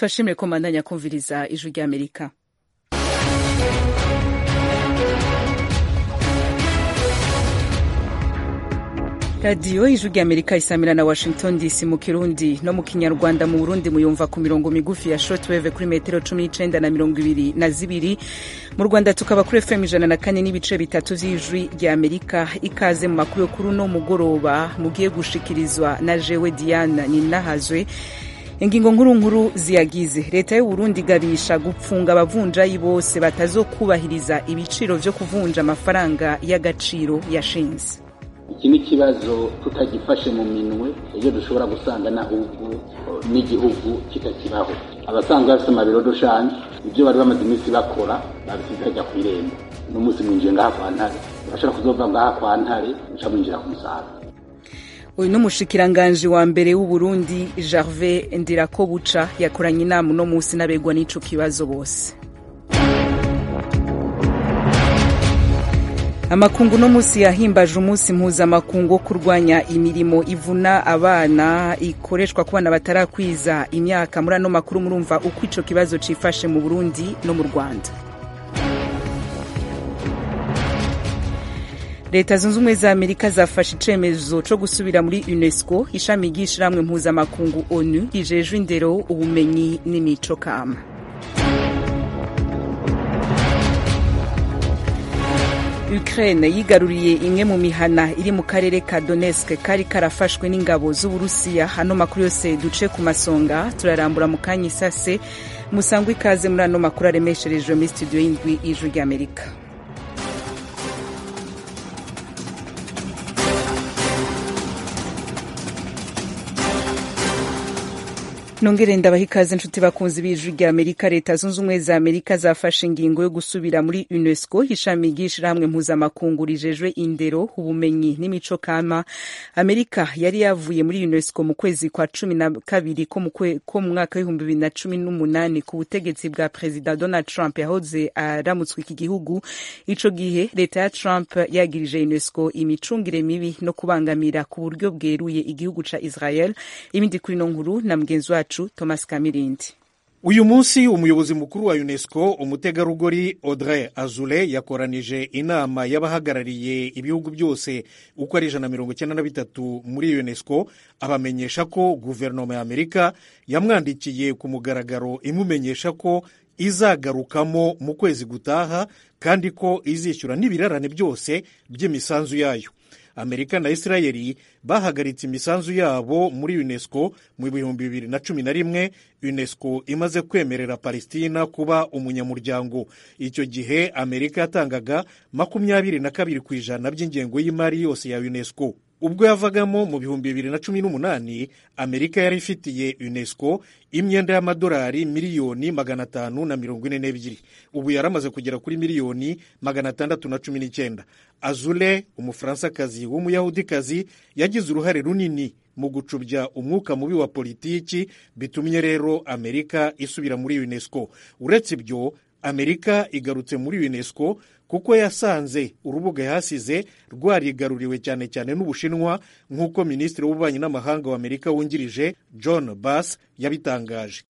turashimire ko mbandanya kumviriza ijwi ry'amerika radiyo ijwi ry'amerika isamira na washington dc mu kirundi no mu kinyarwanda mu burundi muyumva ku mirongo migufi ya shortwave kuri metero cumi n'icenda na mirongo ibiri na zibiri mu rwanda tukaba kuri fm ijana na kane n'ibice bitatu vy'ijwi ry'amerika ikaze mu makuru yo kuri uno mugoroba mugiye gushikirizwa na jewe diana ninahazwe ingingo nkuru nkuru ziyagize leta y'uburundi igabisha gupfunga abavunjayi bose batazokubahiriza ibiciro vyo kuvunja amafaranga y'agaciro yashinze iki ni ikibazo tutagifashe mu minwe iyo dushobora gusanga n'ahubwo n'igihugu kitakibaho abasanzwe bafite amabiro dushanje ibyo bari bamaze iminsi bakora babisize hajya ku irembo n'umunsi mwinjiye ngaha kwa ntare urashobora kuzova ngaha kwa ntare uca mwinjira ku musaga uyu ni umushikiranganji wa mbere w'uburundi gervais ndirakobuca yakoranye inama uno munsi n'abegwa n'ico kibazo bose amakungu no munsi yahimbaje umunsi mpuzamakungu wo kurwanya imirimo ivuna abana ikoreshwa ku bana batarakwiza imyaka muri ano makuru murumva uko ico kibazo cifashe mu burundi no mu rwanda leta zunze ubumwe za amerika zafashe icemezo co gusubira muri unesco ishami ry'ishirahamwe mpuzamakungu onu rijejwe indero ubumenyi n'imico kama Ukraine yigaruriye imwe mu mihana iri mu karere ka Donetsk kari karafashwe n'ingabo z'Uburusiya hano makuru yose duce ku masonga turarambura mu kanya isase musangwa ikaze muri ano makuru aremesherejwe muri studio y'indwi y'ijwi ry'Amerika nongere ndabaha ikaze inshuti bakunzi b'ijwi rya amerika leta zunze ubumwe za amerika zafashe ingingo yo gusubira muri unesco ishami ry'ishirahamwe mpuzamakungu rijejwe indero ubumenyi n'imico kama amerika yari yavuye muri unesco mu kwezi kwa cumi na kabiri ko mu mwaka w'ibihumbi bibiri na cumi n'umunani ku butegetsi bwa perezida donald trump yahoze aramutswe iki gihugu ico gihe leta ya trump yagirije unesco imicungire mibi no kubangamira ku buryo bweruye igihugu ca israel ibindi kuri no nkuru na mugenzi wacu Thomas Kamirindi uyu munsi umuyobozi mukuru wa unesco umutegarugori audrey azule yakoranije inama y'abahagarariye ibihugu byose uko ari ijana na mirongo icyenda na bitatu muri unesco abamenyesha ko guverinoma ya amerika yamwandikiye ku mugaragaro imumenyesha ko izagarukamo mu kwezi gutaha kandi ko izishyura n'ibirarane byose by'imisanzu yayo amerika na isirayeli bahagaritse imisanzu yabo muri unesco mu bihumbi bibiri na cumi na rimwe unesco imaze kwemerera palestina kuba umunyamuryango icyo gihe amerika yatangaga makumyabiri na kabiri ku ijana by'ingengo y'imari yose ya unesco ubwo yavagamo mu bihumbi bibiri na cumi n'umunani amerika yari ifitiye unesco imyenda y'amadolari miliyoni magana atanu na mirongo ine n'ebyiri ubu yaramaze kugera kuri miliyoni magana atandatu na cumi n'icyenda azule umufaransakazi w'umuyahudikazi yagize uruhare runini mu gucubya umwuka mubi wa politiki bitumye rero amerika isubira muri unesco uretse ibyo amerika igarutse muri unesco kuko yasanze urubuga yahasize rwarigaruriwe cyane cyane n'ubushinwa nk'uko minisitiri w'ububanyi n'amahanga wa amerika wungirije john bass yabitangaje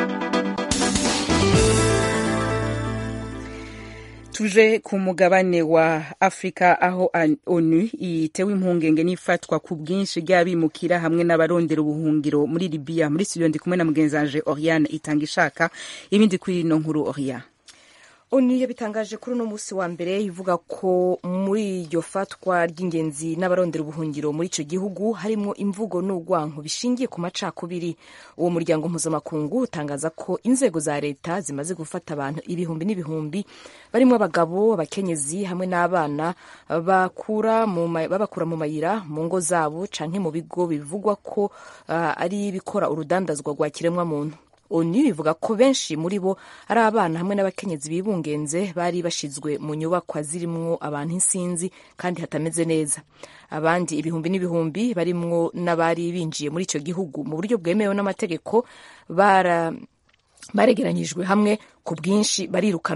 tuje ku mugabane wa afurika aho onu itewe impungenge n'ifatwa ku bwinshi ry'abimukira hamwe n'abarondera ubuhungiro muri libiya muri studio ndi kumwe na mugenzi wanje oriane itanga ishaka ibindi kuri ino nkuru oriane onu yabitangaje kuri uno munsi wa mbere ivuga ko muri iryo fatwa ry'ingenzi n'abarondera ubuhungiro muri icyo gihugu harimo imvugo n'urwanko bishingiye ku macakubiri uwo muryango mpuzamakungu utangaza ko inzego za leta zimaze gufata abantu ibihumbi n'ibihumbi barimo abagabo abakenyezi hamwe n'abana babakura mu mayira mu ngo zabo canke mu bigo bivugwa ko uh, ari ibikora urudandazwa rwa kiremwamuntu onu ivuga ko benshi muri bo ari abana hamwe n'abakenyezi bibungenze bari bashizwe mu nyubakwa zirimwo abantu insinzi kandi hatameze neza abandi ibihumbi n'ibihumbi barimwo n'abari binjiye muri icyo gihugu mu buryo bwemewe n'amategeko bara baregeranyijwe hamwe ku bwinshi barirukanwa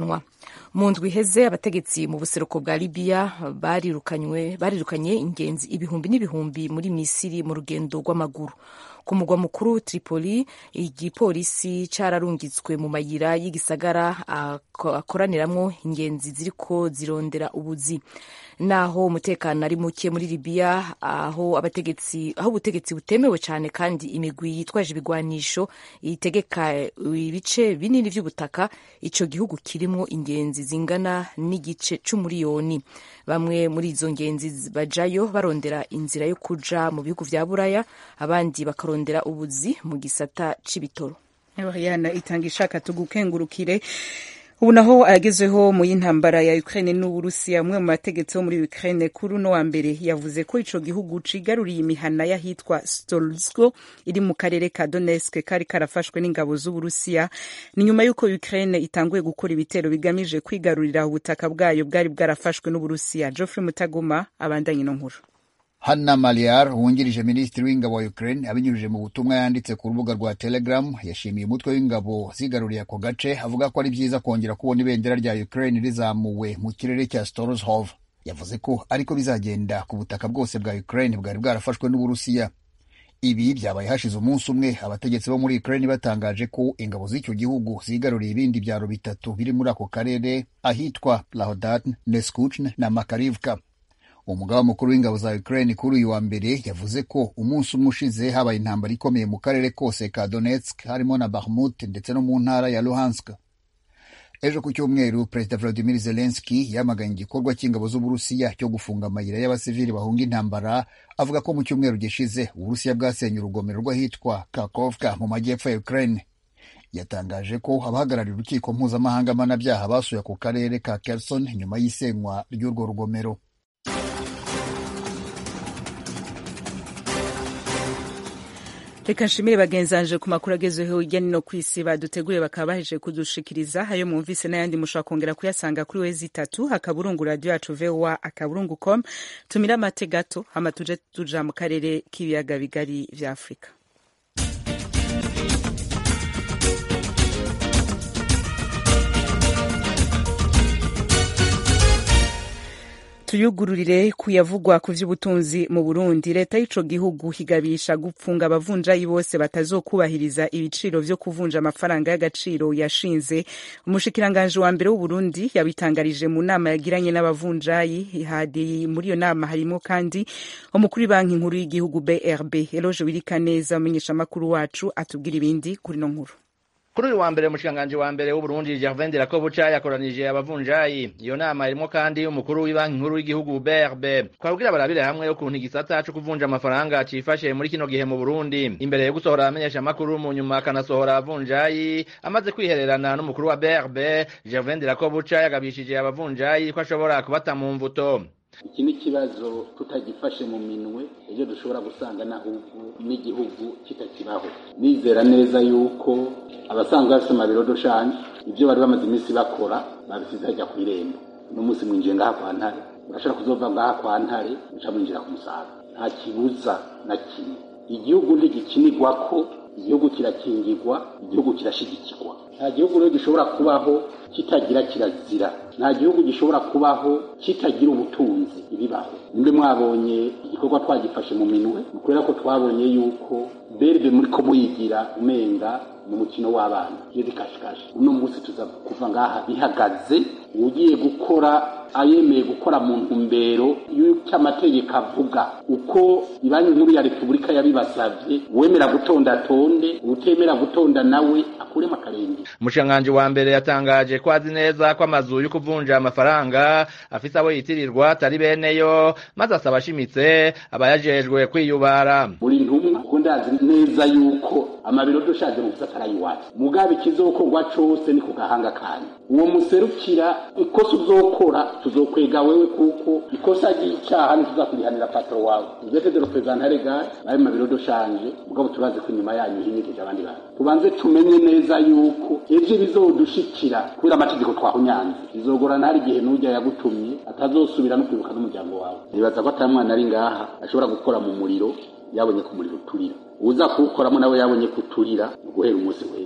mu ndwi iheze abategetsi mu buseruko bwa libiya barirukanywe barirukanye ingenzi ibihumbi n'ibihumbi muri misiri mu rugendo rw'amaguru ku mugwa mukuru tripoli igipolisi cararungitswe mu mayira y'igisagara akoraniramwo ingenzi ziriko zirondera ubuzi naho umutekano ari muke muri libiya aho abategetsi aho ubutegetsi butemewe cyane kandi imigwi yitwaje ibigwanisho itegeka ibice binini by'ubutaka ico gihugu kirimwo ingenzi zingana n'igice c'umuriyoni bamwe muri izo ngenzi bajayo barondera inzira yo kuja mu bihugu vya buraya abandi bakarondera ubuzi mu gisata c'ibitoro yana itanga ishaka tugukengurukire ubu naho ayagezeho mu y'intambara ya Ukraine n'Uburusiya umwe mu bategetsi bo muri Ukraine kuri uno wa mbere yavuze ko ico gihugu cigaruriye imihana y'ahitwa Stolsko iri mu karere ka Donetsk kari karafashwe n'ingabo z'Uburusiya ni nyuma y'uko Ukraine itanguye gukora ibitero bigamije kwigarurira ubutaka bwayo bwari bwarafashwe n'Uburusiya Geoffrey Mutagoma abandanye no nkuru Hanna Maliar wungirije minisitiri w'ingabo wa Ukraine abinyujije mu butumwa yanditse ku rubuga rwa Telegram yashimiye umutwe w'ingabo zigaruriye ako gace avuga ko ari byiza kongera kubona ibendera rya Ukraine rizamuwe mu kirere cya Storozhov yavuze ko ariko bizagenda ku butaka bwose bwa Ukraine bwari bwarafashwe n'Uburusiya ibi byabaye hashize umunsi umwe abategetsi bo muri Ukraine batangaje ko ingabo z'icyo gihugu zigaruriye ibindi byaro bitatu biri muri ako karere ahitwa Plahodatn, Neskuchn na Makarivka umugaba mukuru w'ingabo za Ukraine kuri uyu wa mbere yavuze ko umunsi umwe ushize habaye intambara ikomeye mu karere kose ka Donetsk harimo na Bakhmut ndetse no mu ntara ya Luhansk. Ejo ku cyumweru Perezida Vladimir Zelensky yamaganye igikorwa cy'ingabo z'Uburusiya cyo gufunga amayira y'abasivili bahunga intambara avuga ko mu cyumweru gishize Uburusiya bwasenye urugomero rw'ahitwa Kakovka mu majyepfo ya Ukraine. Yatangaje ko abahagarariye urukiko mpuzamahanga mpanabyaha basuye ako karere ka Kherson nyuma y'isenywa ry'urwo rugomero. reka nshimire bagenzanje ku makuru agezweho hirya no ku isi baduteguriye bakaba baheje kudushikiriza ayo mwumvise n'ayandi mushobora kongera kuyasanga kuri wezi itatu akaburungu radiyo yacu voa akaburungu com tumire amate gato hama tuje tuja mu karere k'ibiyaga bigari vya afurika tuyugururire kuyavugwa ku vy'ubutunzi mu Burundi leta y'ico gihugu higabisha gupfunga abavunjayi bose batazokubahiriza ibiciro vyo kuvunja amafaranga y'agaciro yashinze umushikiranganje wa mbere w'Uburundi yabitangarije mu nama yagiranye n'abavunjayi hadi muri iyo nama harimo kandi umukuru banki nkuru y'igihugu BRB Eloge Wirikaneza umenyesha makuru wacu atubwira ibindi kuri no nkuru kuri uyu wa mbere umushikiranganji wa mbere w'uburundi gervain dirakobuca yakoranije abavunjayi iyo nama irimo kandi umukuru w'ibanki nkuru y'igihugu brb twabwira barabire hamwe ukuntu igisata co kuvunja amafaranga cifashe muri kino gihe mu burundi imbere yo gusohora abamenyesha amakuru mu nyuma akanasohora abavunjayi amaze kwihererana n'umukuru wa brb gervain dirakobuca yagabishije abavunjayi ko ashobora kubata mu mvuto iki ni ikibazo tutagifashe mu minwe ejo dushobora gusanga n'ahubwo n'igihugu kitakibaho nizera neza yuko abasanzwe bafite amabiro doshanje ibyo bari bamaze iminsi bakora babisize hajya ku irembo n'umunsi mwinjiye ngaha kwa ntare urashobora kuzova ngaha kwa ntare uca mwinjira ku musaga nta kibuza na kimwe igihugu ntigikinirwa ko igihugu kirakingirwa igihugu kirashigikirwa nta gihugu rero gishobora kubaho kitagira kirazira nta gihugu gishobora kubaho kitagira ubutunzi ibibaho nimbe mwabonye igikorwa twagifashe mu minwe ni kubera ko twabonye yuko berbe muri ko muyigira umenga mu mukino w'abana iyo bikashikaje uno munsi tuza kuva ngaha bihagaze ugiye gukora ayemeye gukora mu ntumbero y'uko amategeko avuga uko ibanki nkuru ya repubulika yabibasavye uwemera gutonda atonde utemera gutonda nawe akuremo akarenge umushikiranganji wa mbere yatangaje ko azi neza ko amazu yo kuvunja amafaranga afise abo yitirirwa atari beneyo maze asaba ashimitse abayajejwe kwiyubara buri ntumwa kuko ndazi neza yuko amabiro dushaje mu gisata arayiwacu mugabe ikizokorwa cose ni ku gahanga kanyu uwo muserukira ikosa uzokora tuzokwega wewe kuko ikosa ry'icaha ntituzakurihanira patro wawe uzete de representare gare nayo mabiro doshanje mugabo turazi ko inyuma yanyu hinyigije abandi bantu tubanze tumenye neza yuko ejo bizodushikira kubera amategeko twahunyanze bizogorana hari igihe n'urya yagutumye atazosubira no kwibuka n'umuryango wawe nibaza ko atari mwana ari ngaha ashobora gukora mu muriro yabonye ku muriro uturira uza kuwukoramo nawe yabonye kuturira guhera umunsi w'ejo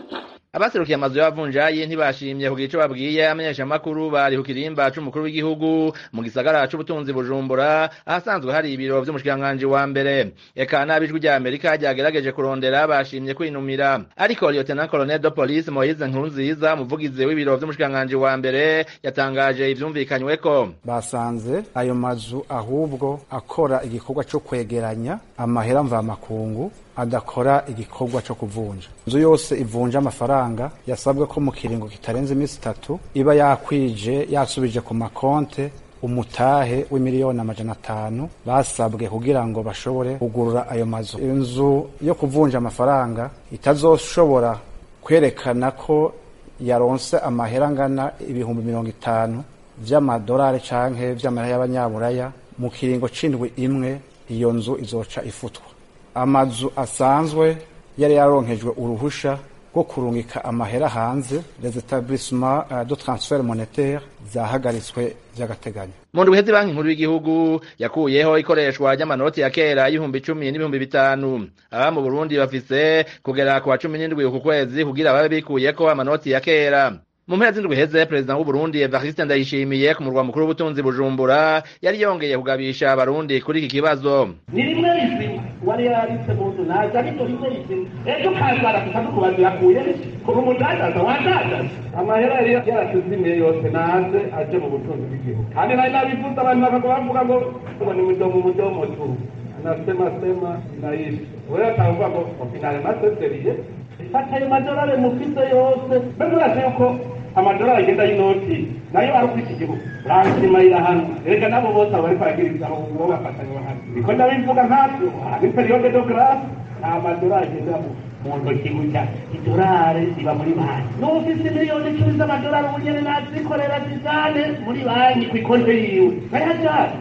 abaserukiye amazu y'abavunjayi ntibashimye kugira ico babwiye amenyeshamakuru bari ku kirimba c'umukuru w'igihugu mu gisagara c'ubutunzi bujumbura ahasanzwe hari ibiro vy'umushikiranganji wa mbere eka n'abijwi rya amerika ryagerageje kurondera bashimye kwinumira ariko lieutenant colonel de police moise nkurunziza umuvugizi w'ibiro vy'umushikiranganji wa mbere yatangaje ivyumvikanyweko basanze ayo mazu ahubwo akora igikorwa co kwegeranya amahera mvamakungu adakora igikorwa co kuvunja inzu yose ivunja amafaranga yasabwe ko mu kiringo kitarenze iminsi itatu iba yakwije yasubije ku makonte umutahe w'imiliyoni amajana atanu basabwe kugira ngo bashobore kugurura ayo mazu inzu yo kuvunja amafaranga itazoshobora kwerekana ko yaronse amahera angana ibihumbi mirongo itanu vy'amadolari canke vy'amahera y'abanyaburaya mu kiringo c'indwi imwe iyo nzu izoca ifutwa amazu asanzwe yari yaronkejwe uruhusha rwo kurungika amahera hanze les etablissements de transfert monétaire zahagaritswe vy'agateganyo mu ndwi iheze banki nkuru y'igihugu yakuyeho ikoreshwa ry'amanoti ya kera y'ibihumbi icumi n'ibihumbi bitanu aba mu burundi bafise kugera ku wa cumi n'indwi uku kwezi kugira babe bikuyeko amanoti ya kera mu mpera z'indwi iheze perezida w'uburundi evariste ndayishimiye ku murwa mukuru w'ubutunzi bujumbura yari yongeye kugabisha abarundi kuri iki kibazo ni rimwe rizima wari yaritse mu nzu naza ariko rimwe rizima ejo kazara tukadukubaza yakuye kuva umudandaza wandandaza amahera yari yaratuzimiye yose naze aje mu butunzi bw'igihugu kandi nari nabivuze abantu bakagwa bavuga ngo ngo ni mudomo mudomo tu nasema sema naishi wewe atavuga ngo finale maseseriye fata ayo madolari mufise yose mbese urazi yuko amadolari agenda y'inoti nayo ari kuri iki gihugu ransimarira hano erega nabo bose abo bariko baragirizaho uwo bafatanye hano niko ndabivuga nkatwe hari periyode do grâce nta madolari agenda mu ntoki gutya idolari riba muri banki n'ufise miliyoni icumi z'amadolari ubu nyene nazikorera zizane muri banki kw'ikonte yiwe nayajane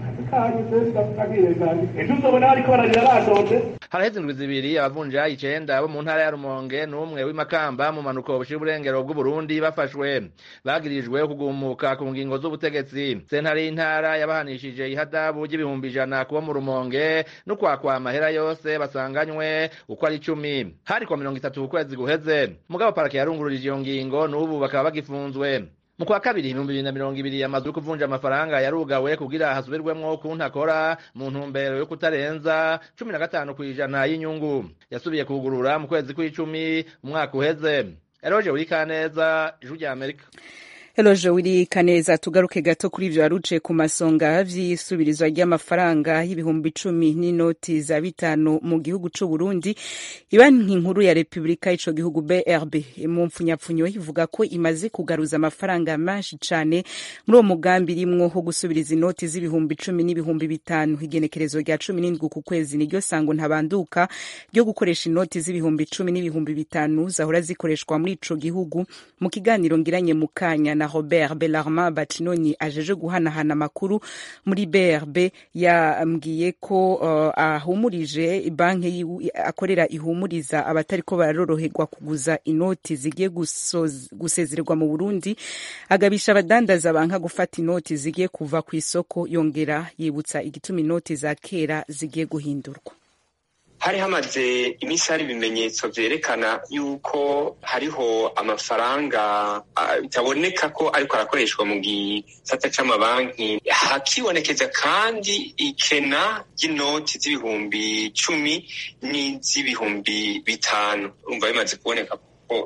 ejo uzobona bariko bararira badonde haraheze indwi zibiri abavunjayi icenda bo mu ntara ya rumonge n'umwe w'imakamba mu manuko bushira uburengero bw'uburundi bafashwe bagirijwe kugumuka ku ngingo z'ubutegetsi sentare y'intara yabahanishije ihadabu ry'ibihumbi ijana kuba mu rumonge no kwakwa amahera yose basanganywe uko ari icumi hari kwa mirongo itatu ku kwezi guheze mugabo parake yarungururije iyo ngingo n'ubu bakaba bagifunzwe mu kwa kabiri ibihumbi bibiri na mirongo ibiri amazu yo kuvunja amafaranga yarugawe kugira hasubirwemwo ukuntu akora mu ntumbero yo kutarenza cumi na gatanu kw'ijana y'inyungu yasubiye kugurura mu kwezi kw'icumi umwaka uheze eroje urikaneza ijwi rya amerika Eloje wiri kaneza tugaruke gato kuri ivyo waruce ku masonga vy'isubirizwa ry'amafaranga y'ibihumbi icumi n'inoti za bitanu mu gihugu c'u Burundi ibanki nkuru ya Republika ico gihugu BRB mu mpfunyapfunyo ivuga ko imaze kugaruza amafaranga menshi cane muri uwo mugambi rimwo ho gusubiriza inoti z'ibihumbi icumi n'ibihumbi bitanu igenekerezo rya cumi n'indwi ku kwezi niryo sango ntabanduka ryo gukoresha inoti z'ibihumbi icumi n'ibihumbi bitanu zahora zikoreshwa muri ico gihugu mu kiganiro ngiranye mu kanya na Robert Bellarmin Bacinoni ajeje guhanahana amakuru muri BRB yambwiye ko uh, ahumurije banki akorera ihumuriza abatariko baroroherwa kuguza inoti zigiye gusezererwa mu Burundi agabisha abadandaza banka gufata inoti zigiye kuva ku isoko yongera yibutsa igituma inoti za kera zigiye guhindurwa hari hamaze iminsi hari ibimenyetso vyerekana yuko hariho amafaranga bitaboneka ko ariko arakoreshwa mu gisata c'amabanki hakibonekeza kandi ikena ry'inoti z'ibihumbi cumi n'iz'ibihumbi bitanu urumva bimaze kuboneka ko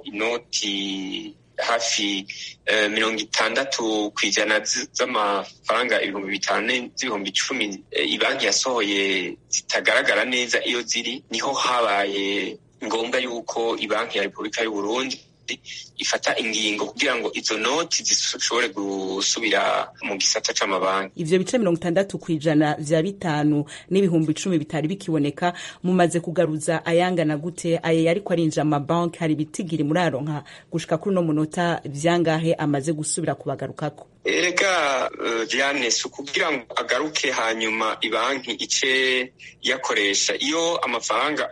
inoti hafi mirongo itandatu ku ijana z'amafaranga ibihumbi bitanu z'ibihumbi icumi ibanki yasohoye zitagaragara neza iyo ziri niho habaye ngombwa yuko ibanki ya repubulika y'uburundi ifata ingingo kugira ngo izo noti zishobore gusubira mu gisata c'amabanki ivyo bice mirongo itandatu kw'ijana vya bitanu n'ibihumbi icumi bitari bikiboneka mumaze kugaruza ayangana gute ayo yariko arinjira amabanki hari ibitigiri muraronka gushika kuri uno munota vyangahe amaze gusubira kubagarukako erega Diane si ukugira ngo agaruke hanyuma ibanki ice yakoresha iyo amafaranga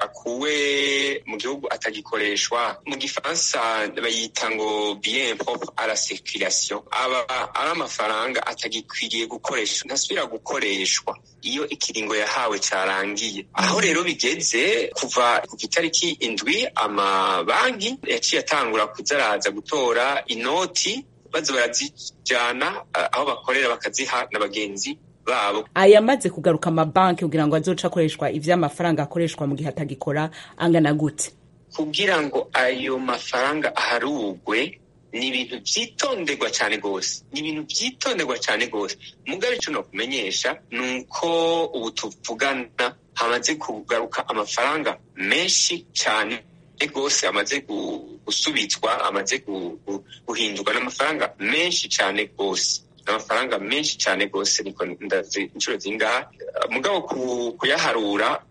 akuwe mu gihugu atagikoreshwa mu gifaransa bayita ngo bien propre à la circulation aba ari amafaranga atagikwiriye gukoresha ntasubira gukoreshwa iyo ikiringo yahawe carangiye aho rero bigeze kuva ku itariki indwi amabanki yaciye atangura kuzaraza gutora inoti baza barazijana aho bakorera bakaziha na bagenzi babo ayamaze kugaruka amabanki kugira ngo azoca akoreshwa ivy'amafaranga akoreshwa mu gihe atagikora angana gute kugira ngo ayo mafaranga aharugwe ni ibintu vyitonderwa cane gose ni ibintu vyitonderwa cane gose mugabe ico nokumenyesha ni uko ubu tuvugana hamaze kugaruka amafaranga menshi cane gose amaze gusubizwa amaze guhindurwa n'amafaranga menshi cane gose amafaranga menshi cyane rwose niko ndazi inshuro zingaha mugabo kuyaharura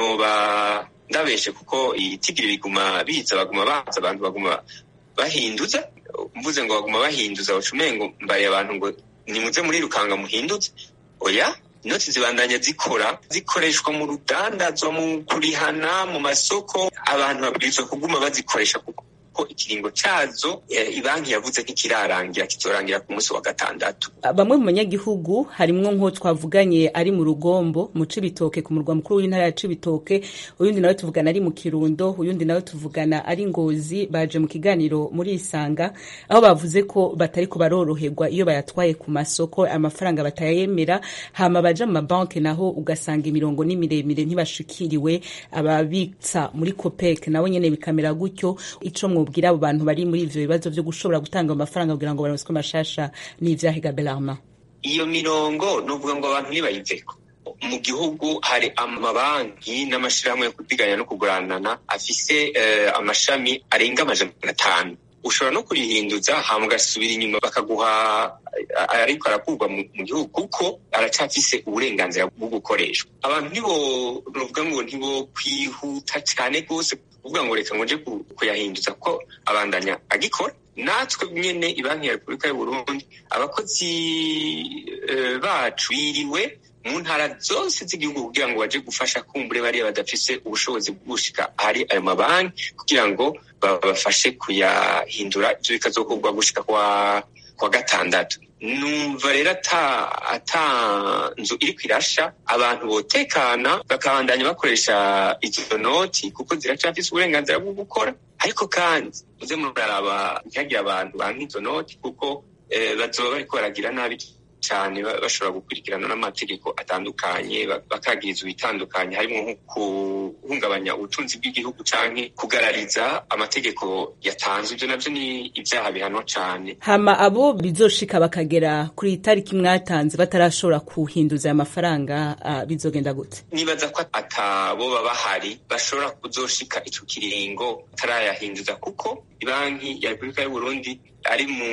noba ndabeshe kuko ibitigiri biguma biza baguma baza abantu baguma bahinduza mvuze ngo baguma bahinduza baca umengo mbariye abantu ngo nimuze muri rukanga muhinduze oya inoti zibandanya zikora zikoreshwa mu rudandazwa mu kurihana mu masoko abantu babwirizwa kuguma bazikoresha kuko ko ikiringo cazo ibanki yavuze nk'ikirarangira kizorangira ku munsi wa gatandatu bamwe mu banyagihugu harimwo nko twavuganye ari mu rugombo mu cibitoke ku murwa mukuru w'intara ya cibitoke uyundi nawe tuvugana ari mu kirundo uyundi nawe tuvugana ari ngozi baje mu kiganiro muri isanga aho bavuze ko batari ko baroroherwa iyo bayatwaye ku masoko amafaranga batayemera hama baja mu mabanki naho ugasanga imirongo ni miremire ntibashikiriwe ababitsa muri copec nabo nyene bikamera gutyo ico mwubwira abo bantu bari muri ivyo bibazo vyo gushobora gutanga amafaranga kugira ngo baronswe mashasha n'ivyahiga belarma iyo mirongo nuvuga ngo abantu ntibayiveko mu gihugu hari amabanki n'amashirahamwe yo kudiganya no kuguranana afise uh, amashami arenga amajana atanu ushobora no kurihinduza hama ugasubira inyuma bakaguha ariko arakurwa mu gihugu kuko aracafise uburenganzira bwo gukoreshwa abantu ntibo nuvuga ngo ntibo kwihuta cyane rwose kuvuga ngo reka ngo nje kuyahinduza ko abandanya agikora natwe nyene ibanki ya repubulika y'uburundi abakozi bacu biriwe mu ntara zose z'igihugu kugira ngo baje gufasha kumbure bariya badafise ubushobozi bwo gushika ahari ayo mabanki kugira ngo babafashe kuyahindura ivyo bikazokorwa gushika kwa kwa gatandatu numva rero ata ata nzu iriko irasha abantu botekana bakabandanya bakoresha izo noti kuko ziracafise uburenganzira bwo gukora ariko kandi muze muraraba ntihagire abantu banka izo noti kuko eh, bazoba bariko baragira nabi cyane bashobora gukurikirana n'amategeko atandukanye bakagirizwa ibitandukanye harimo nko guhungabanya ubutunzi bw'igihugu canke kugarariza amategeko yatanzwe ivyo navyo ni ibyaha bihanwa cane hama abo bizoshika bakagera kuri itariki mwatanze batarashobora kuhinduza aya mafaranga uh, bizogenda gute nibaza ko ataboba bahari bashobora kuzoshika ico kiringo batarayahinduza kuko ibanki ya repubulika y'uburundi ari mu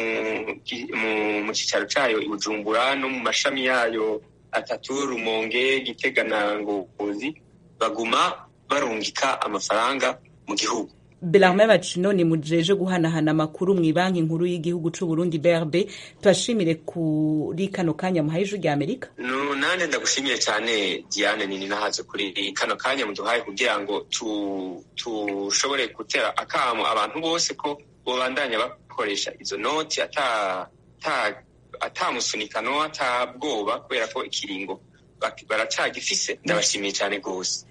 mu cicaro cayo i bujumbura no mu mashami yayo atatu rumonge gitega na ngozi baguma barungika amafaranga mu gihugu belarme bacino ni mujeje guhanahana amakuru mu banki nkuru y'igihugu c'u Burundi BRB tubashimire kuri kano kanya muhaye ijwi rya Amerika no nande ndagushimiye cyane Diane nini nahaze kuri kano kanya muduhaye kugira ngo tushobore tu gutera akamo abantu bose ko bobandanya bakoresha izo noti ata ata atamusunikano atabwoba kubera ko ikiringo baracagifise ndabashimiye cyane rwose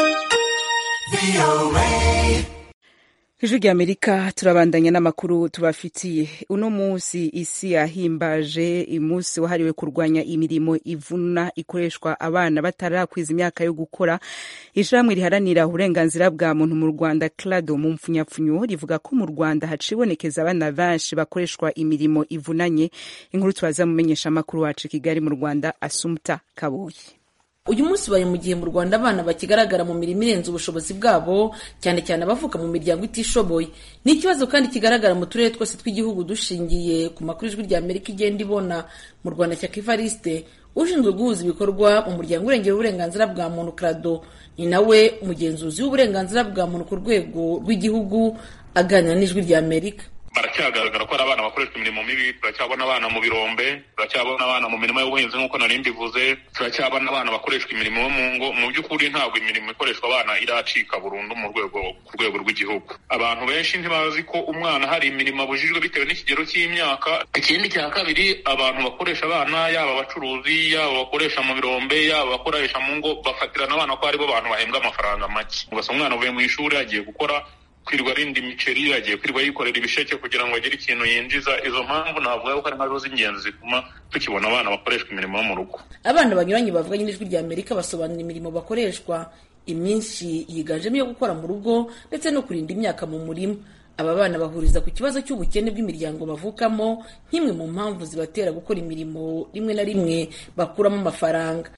ijwi rya amerika turabandanya n'amakuru tubafitiye uno munsi isi yahimbaje umunsi wahariwe kurwanya imirimo ivuna ikoreshwa abana batarakwiza imyaka yo gukora ishirahamwe riharanira uburenganzira bwa muntu mu rwanda clado mu mpfunyapfunyo rivuga ko mu rwanda hacibonekeza abana benshi bakoreshwa imirimo ivunanye inkuru turaza mumenyesha amakuru wacu i kigali mu rwanda asumta kaboyi uyu munsi ubaye mu gihe mu rwanda abana bakigaragara mu mirimo irenze ubushobozi bwabo cyane cyane abavuka mu miryango itishoboye ni ikibazo kandi kigaragara mu turere twose tw'igihugu dushingiye ku makuru ijwi rya amerika igenda ibona mu rwanda shyaka ivariste ushinzwe guhuza ibikorwa mu muryango urengera uburenganzira bwa muntu krado ni nawe umugenzuzi w'uburenganzira bwa muntu ku rwego rw'igihugu aganira n'ijwi rya amerika baracyagaragara ko ari abana bakoreshwa imirimo mibi turacyabona abana mu birombe turacyabona abana mu mirimo y'ubuhinzi nk'uko nari mbivuze turacyabona abana bakoreshwa imirimo yo mu ngo mu by'ukuri ntabwo imirimo ikoreshwa abana iracika burundu mu rwego ku rwego rw'igihugu abantu benshi ntibazi ko umwana hari imirimo abujijwe bitewe n'ikigero cy'imyaka ikindi cya kabiri abantu bakoresha abana yaba abacuruzi yaba abakoresha mu birombe yaba abakoresha mu ngo bafatirana abana ko aribo bantu bahembwa amafaranga make ugasanga umwana avuye mu ishuri agiye gukora kwirirwa arinda imiceri agiye kwirirwa yikorera ibisheke kugira ngo agire ikintu yinjiza izo mpamvu navuga ko ari nkazo z'ingenzi zituma tukibona abana bakoreshwa imirimo yo mu rugo abana banyuranye bavuganye n'ijwi rya amerika basobanura imirimo bakoreshwa imyinshi yiganjemo iyo gukora mu rugo ndetse no kurinda imyaka mu murima aba bana bahuriza ku kibazo cy'ubukene bw'imiryango bavukamo nk'imwe mu mpamvu zibatera gukora imirimo rimwe na rimwe bakuramo amafaranga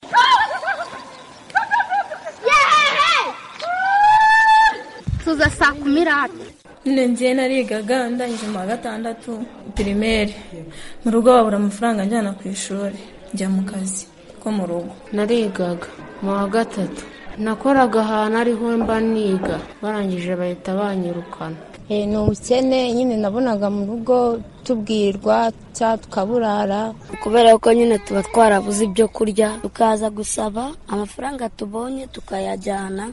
tuza saa kumi n'ate nyine ngiye narigaga ndangije mu wa gatandatu pirimeri mu rugo babura amafaranga njyana ku ishuri njya mu kazi ko mu rugo narigaga mu wa gatatu nakoraga ahantu ariho mba niga barangije bahita banyirukana ni ubukene nyine nabonaga mu rugo tubwirwa cyangwa tukaburara kubera ko nyine tuba twarabuze ibyo kurya tukaza gusaba amafaranga tubonye tukayajyana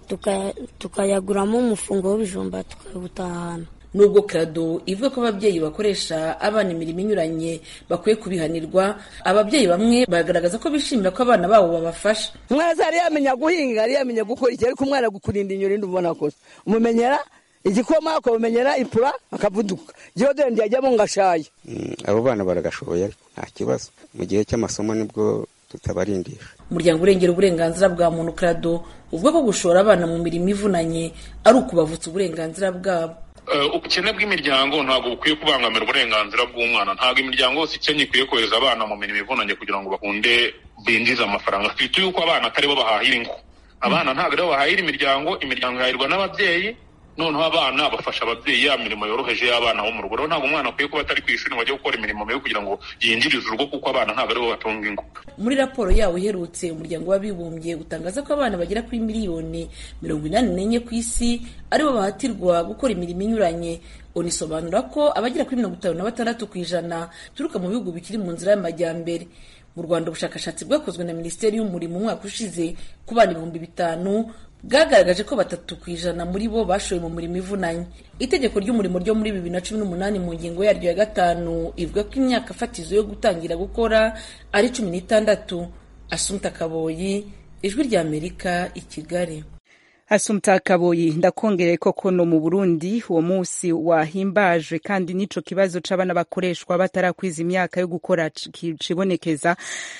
tukayaguramo umufungo w'ibijumba tukawutahana nubwo krado ivuga ko ababyeyi bakoresha abana imirimo inyuranye bakwiye kubihanirwa ababyeyi bamwe bagaragaza ko bishimira ko abana babo babafasha umwana yari yamenya guhinga yari yamenya gukora iki ariko umwana gukurinda inyoni ndubona kose umumenyera igikoma akamumenyera ipura akavuduka deodorant yajyamo ngo ashaye abo bana baragashoboye nta kibazo mu gihe cy'amasomo nibwo tutabarindisha umuryango urengera uburenganzira bwa muntu krado uvuga ko gushora abana mu mirimo ivunanye ari ukubavutsa uburenganzira bwabo ubukene bw'imiryango ntabwo bukwiye kubangamira uburenganzira bw'umwana ntabwo imiryango yose ikennye ikwiye kohereza abana mu mirimo ivunanye kugira ngo bakunde binjize amafaranga twite yuko abana atari bo bahahira ingo abana ntabwo aribo bahahira imiryango imiryango ihahirwa n'ababyeyi noneho abana bafasha ababyeyi ya mirimo yoroheje y'abana bo mu rugo rero ntabwo umwana akwiye kuba atari ku ishuri ngo ajye gukora imirimo mibi kugira ngo yinjirize urugo kuko abana ntabwo aribo batunga ingo muri raporo yawo iherutse umuryango w'abibumbye utangaza ko abana bagera kuri miliyoni mirongo inani n'enye ku isi aribo bahatirwa gukora imirimo inyuranye unisobanura ko abagera kuri mirongo itanu na batandatu ku ijana turuka mu bihugu bikiri mu nzira y'amajyambere mu rwanda ubushakashatsi bwakozwe na minisiteri y'umurimo umwaka ushize ku bana ibihumbi bitanu bwagaragaje ko batatu ku ijana muri bo bashoye mu murimo ivunanye itegeko ry'umurimo ryo muri bibiri na cumi n'umunani mu ngingo yaryo ya gatanu ivuga ko imyaka fatizo yo gutangira gukora ari cumi n'itandatu asumta kaboyi ijwi rya amerika i kigali Asumta Kaboyi ndakongereye koko no mu Burundi uwo munsi wahimbajwe kandi n'ico kibazo c'abana bakoreshwa batarakwiza imyaka yo gukora kibonekeza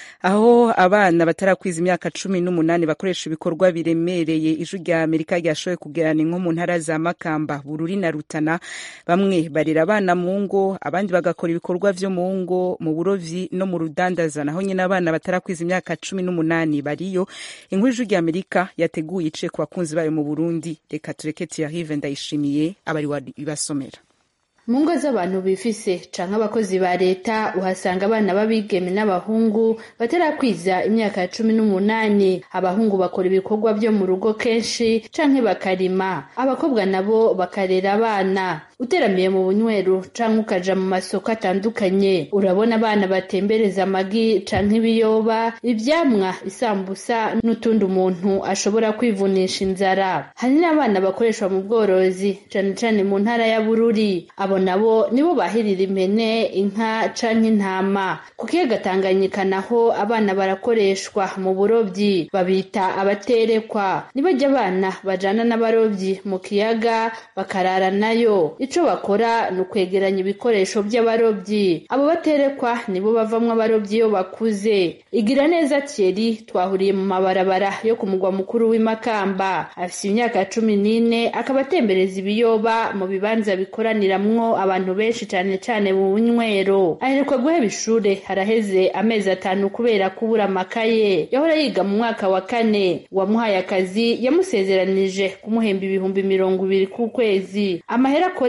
aho abana batarakwiza imyaka cumi n'umunani bakoresha ibikorwa biremereye ijwi rya amerika ryashoboye kugerana nko mu ntara za makamba bururi na rutana bamwe barera abana mu ngo abandi bagakora ibikorwa vyo mu ngo mu burovyi no mu rudandaza naho nyine abana batarakwiza imyaka cumi n'umunani bariyo inkuru ijwi rya amerika yateguye iciye ku bakunzi bayo mu burundi reka tureke tuyarive ndayishimiye abari ibasomera mu ngo z'abantu bifise canke abakozi ba leta uhasanga abana b'abigeme n'abahungu batarakwiza imyaka ya cumi n'umunani abahungu bakora ibikorwa vyo mu rugo kenshi canke bakarima abakobwa nabo bakarera abana uteramiye mu bunywero canke ukaja mu masoko atandukanye urabona abana batembereza amagi canke ibiyoba ivyamwa isambusa n'utundi umuntu ashobora kwivunisha inzara hari n'abana bakoreshwa mu bworozi cane cane mu ntara ya bururi abo nabo nibo bahirira impene inka canke intama ku kiyaga tanganyika naho abana barakoreshwa mu burobyi babita abaterekwa nibajya abana bajana n'abarobyi mu kiyaga bakarara nayo ico bakora ni ukwegeranya ibikoresho by'abarobyi abo baterekwa nibo bavamwo abarobyi iyo bakuze igira neza Thierry twahuriye mu mabarabara yo ku mugwa mukuru w'imakamba afise imyaka cumi n'ine akaba atembereza ibiyoba mu bibanza bikoraniramwo abantu benshi cane cane mu bunywero aherekwa guheba ishure haraheze amezi atanu kubera kubura amakaye yahora yiga mu mwaka wa kane wamuhaye akazi yamusezeranije kumuhemba ibihumbi mirongo ibiri ku kwezi amahera akore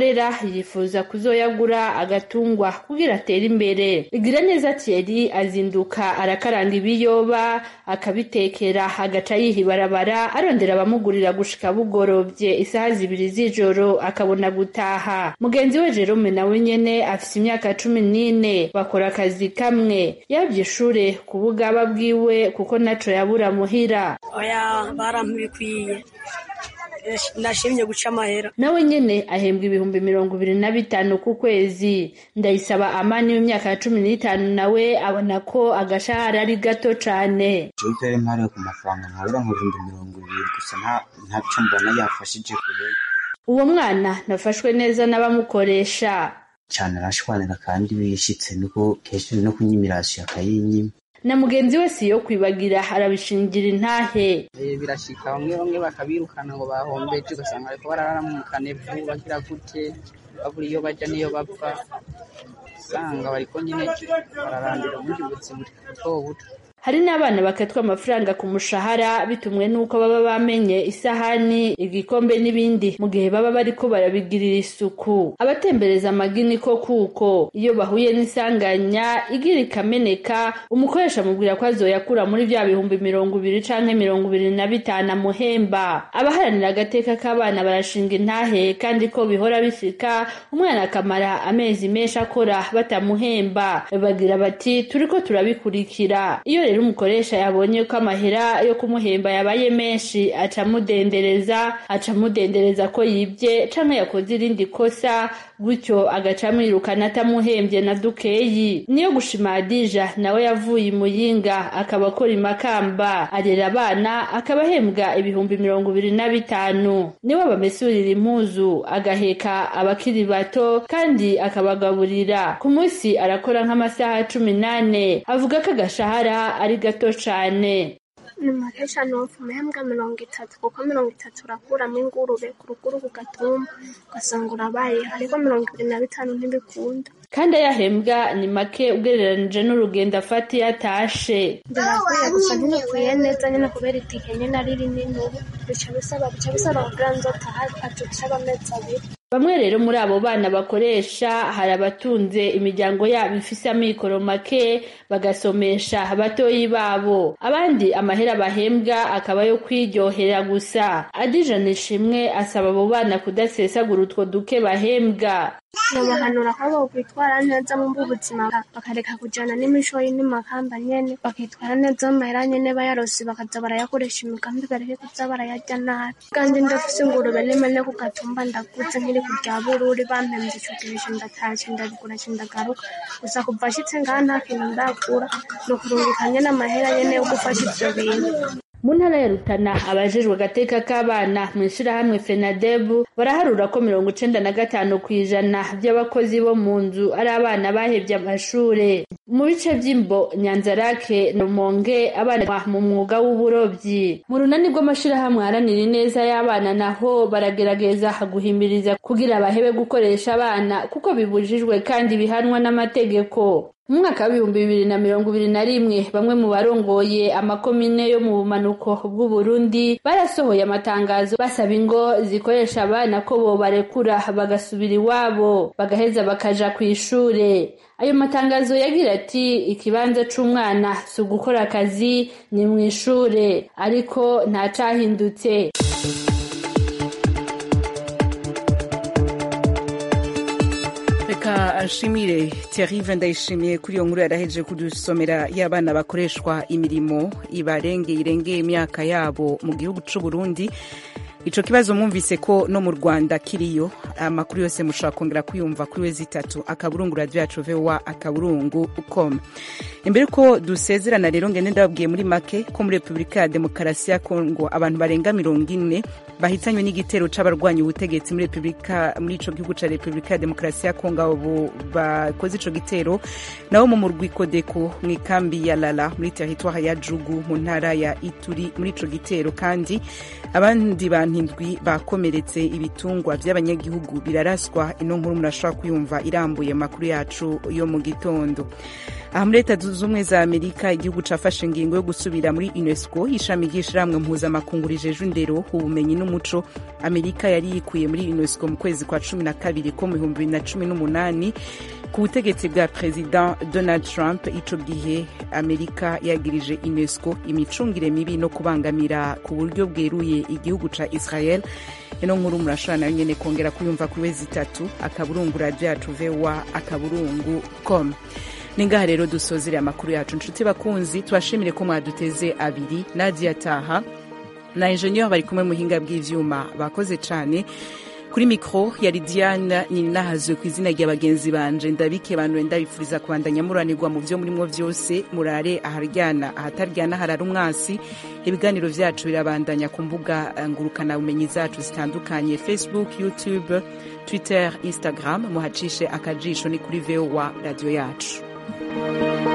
akorera yifuza kuzoyagura agatungwa kugira atere imbere igira neza Thierry azinduka arakaranga ibiyoba akabitekera agaca yiha ibarabara arondera abamugurira gushika bugorobye isaha zibiri z'ijoro akabona gutaha mugenzi we Jerome nawe nyene afise imyaka cumi n'ine bakora akazi kamwe yabye ishure ku bugaba bwiwe kuko naco yabura muhira oya barampibikwiye ndashimye guca amahera nawe nyene ahembwa ibihumbi mirongo ibiri na bitanu ku kwezi ndayisaba amani w'imyaka ya cumi n'itanu nawe abona ko agashahara ari gato cane jewe mpariwe ku mafaranga nkorera mu bihumbi mirongo ibiri gusa ntaco mbona yafashije kure uwo mwana nafashwe neza n'abamukoresha cane arashwanira kandi bishitse nuko kenshi no kunyimirasiyo akayinyima na mugenzi we si yo kwibagira arabishingira intahe birashika bamwe bamwe bakabirukana ngo bahombeje ugasanga bariko bararara mu kanevu bagira gute babura iyo baja n'iyo bapfa usanga bariko nyine bararandira ubundi buzima buto buto hari n'abana bakatwa amafaranga ku mushahara bitumwe n'uko baba bamenye isahani igikombe n'ibindi mu gihe baba bariko barabigirira isuku abatembereza amagini ko kuko iyo bahuye n'isanganya igira ikameneka umukoresha amubwira ko azoyakura muri vya bihumbi mirongo ibiri canke mirongo ibiri na bitanu amuhemba abaharanira agateka k'abana barashinga intahe kandi ko bihora bishika umwana akamara amezi menshi akora batamuhemba bagira bati turiko turabikurikira iyo rero umukoresha yabonye ko amahera yo kumuhemba yabaye menshi aca amudendereza aca amudendereza ko yibye canke yakoze irindi kosa gutyo agaca amwirukana atamuhembye na dukeyi niyo gushima Adija nawe yavuye imuyinga akaba akora imakamba arera abana akaba ahembwa ibihumbi mirongo ibiri na bitanu niwe bamesurira impuzu agaheka abakiri bato kandi akabagaburira ku munsi arakora nk'amasaha cumi n'ane avuga ko agashahara ari gato cane ni makesha nofu umehembwa mirongo itatu kuko mirongo itatu urakuramo ingurube ku ruguru ku gatumba ugasanga urabaye ariko mirongo ibiri na bitanu ntibikunda kandi ayahembwa ni make ugereranije n'urugendo afata iyo atashe ndabakwiye gusa ntibikwiye neza nyine kubera itike nyine ari rinini ubu bica bisaba bica bisaba kugira ngo nzotaha acuca amezi abiri bamwe rero muri abo bana bakoresha hari abatunze imiryango yabo ifise amikoro make bagasomesha batoyi babo abandi amahera bahembwa akaba yo kwiryohera gusa adijana ishimwe asaba abo bana kudasesagura utwo duke bahembwa babahanura ko bokwitwara neza mu buzima bakareka kujana n'imishoyi n'imakamba nyene bakitwara neza mu mahera nyene bayarosi bakaza barayakoresha imigambi bareke kuza barayarya nabi kandi ndafise ingurube n'imene ku gatumba ndaguze nkiri kurya bururi bampemvye ico gihe ndatashe ndabigura ndagaruka gusa kuva ashitse ngaha nta kintu ndakura ni ukurungika nyene amahera nyene yo gufasha ivyo bintu mu ntara ya rutana abajejwe agateka k'abana mu ishirahamwe fenadebu baraharura ko mirongo icenda na gatanu ku ijana by'abakozi bo mu nzu ari abana bahevye amashure mu bice vy'imbo nyanzarake rumonge abana mu mwuga w'uburobyi mu runani rw'amashirahamwe aharanira ineza y'abana naho baragerageza guhimiriza kugira bahebe gukoresha abana kuko bibujijwe kandi bihanwa n'amategeko mu mwaka w'ibihumbi bibiri na mirongo ibiri na rimwe bamwe mu barongoye amakomine yo mu bumanuko bw'uburundi barasohoye amatangazo basaba ingo zikoresha abana ko bobarekura bagasubira iwabo bagaheza bakaja ku ishure ayo matangazo yagira ati ikibanza c'umwana si ugukora akazi ni mu ishure ariko nta cahindutse reka nshimire Thierry ndayishimiye kuri iyo nkuru yaraheje kudusomera y'abana bakoreshwa imirimo ibarengeye irengeye imyaka yabo mu gihugu c'u Burundi ico kibazo mwumvise ko no mu Rwanda kiriyo amakuru yose mushobora kongera kuyumva kuri we zitatu akaburungu radio yacu voa akaburungu com imbere ko dusezerana rero ngende ndababwiye muri make ko muri Repubulika ya Demokarasi ya Kongo abantu barenga mirongo ine bahitanywe n'igitero c'abarwanya ubutegetsi muri Repubulika muri ico gihugu ca Repubulika ya Demokarasi ya Kongo abo bakoze ico gitero nabo mu murwi Kodeko mu ikambi ya Lala muri territoire ya Jugu mu ntara ya Ituri muri ico gitero kandi abandi bantu abantu indwi bakomeretse ibitungwa by'abanyagihugu biraraswa ino nkuru murashobora kuyumva irambuye amakuru yacu yo mu gitondo aha muri leta zunze ubumwe za amerika igihugu cafashe ingingo yo gusubira muri unesco ishami ry'ishirahamwe mpuzamakungu rijeje indero ubumenyi n'umuco amerika yari yikuye muri unesco mu kwezi kwa cumi na kabiri ko mu bihumbi bibiri na cumi n'umunani ku butegetsi bwa perezida donald trump ico gihe amerika yagirije unesco imicungire mibi no kubangamira ku buryo bweruye igihugu ca israel ino nkuru murashobora nayo nyene kongera kuyumva kuri wezi itatu akaburungu radio yacu voa akaburungu com ni ngaha rero dusozere amakuru yacu nshuti bakunzi tubashimire ko mwaduteze abiri nadia taha na enjeniyeri bari kumwe muhinga bw'ivyuma bakoze cane kuri mikro yari diane ninahazwe ku izina rya bagenzi banje ndabike bantu ndabifuriza kubandanya muranirwa mu vyo murimwo vyose murare aharyana ahataryana harara umwasi ibiganiro vyacu birabandanya ku mbuga ngurukana bumenyi zacu zitandukanye facebook youtube twitter instagram muhacishe akajisho ni kuri voa radio yacu